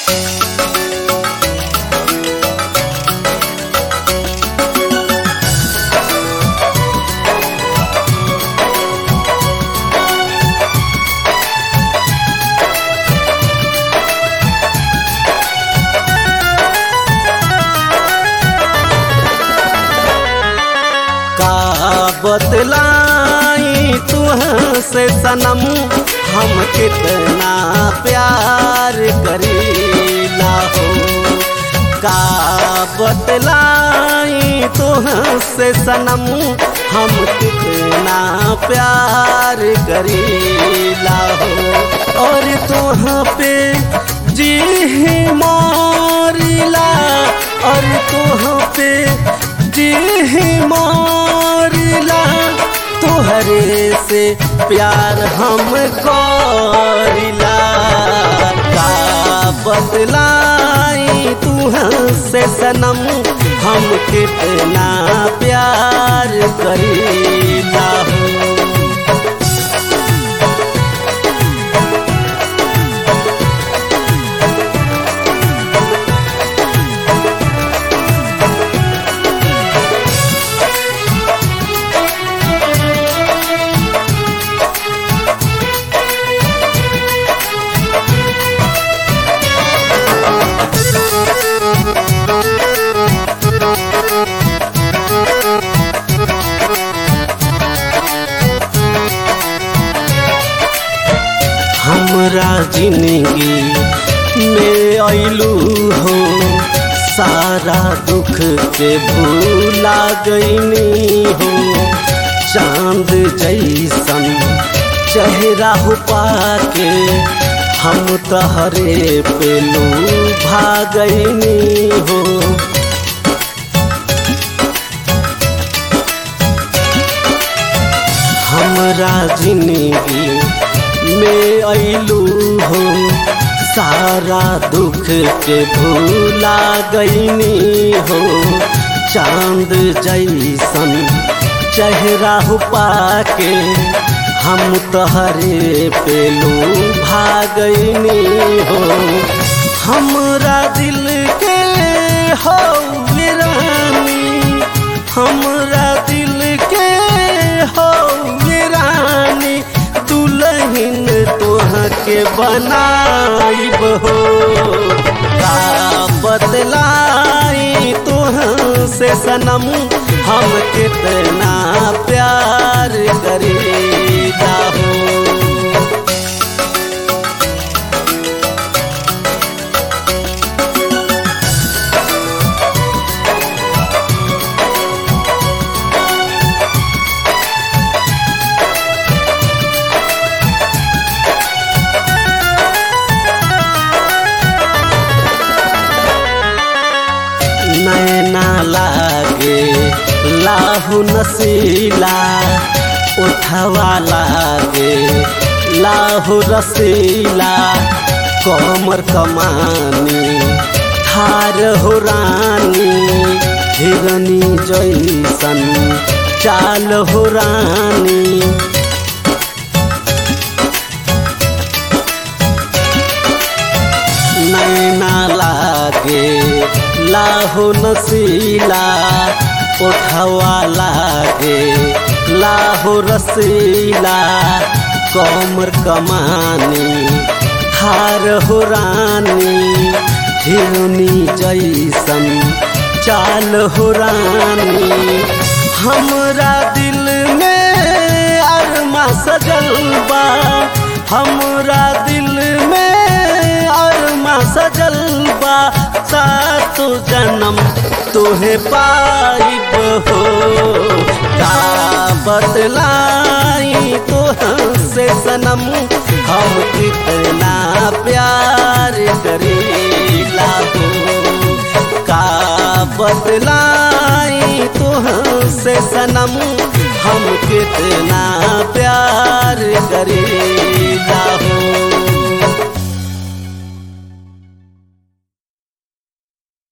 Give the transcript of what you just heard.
का बतलाई तुहसे सनम हम कितना प्यार करीला हो का बतलाई तुहसे सनम हम कितना प्यार करीला हो और तुह पे जी मोरीला और तुह पे जी मोरीला तुहरे से प्यार हम करिला का बतलाई तुह से सनम हम कितना प्यार करीला हो हमरा जिंदगी में अइलू हो सारा दुख के भूला गईनी हो चांद जैसन चेहरा हो पाके हम तहरे पे लू भागनी हो हमरा जिंदगी में अइलू हो सारा दुख के भूला गईनी हो चांद जैसन चेहरा हो पाके हम तहरे पे लू भागनी हो हमरा दिल के हो रानी हमरा दिल के हो रानी दुल्हन तोहके बनाइब हो का बतलाई तोह से सनम हम कितना प्यार करीदा हो नैना लागे लाहु नसीला उठवा लागे लाहु रसीला कमर कमानी थार हो रानी हिरनी जैसन चाल हो रानी नैना लागे लाहो नसीला उठवा लागे लाहो रसीला कमर कमानी हार हो रानी हिरनी जैसन चाल हो रानी हमरा दिल में अरमा सजल बा हमरा दिल में अरमा सजल बा सातो जन्म तोहे पाइब हो का बतलाई तोह से सनम हम कितना प्यार करीला हो का बतलाई तोह से सनम हम कितना प्यार करी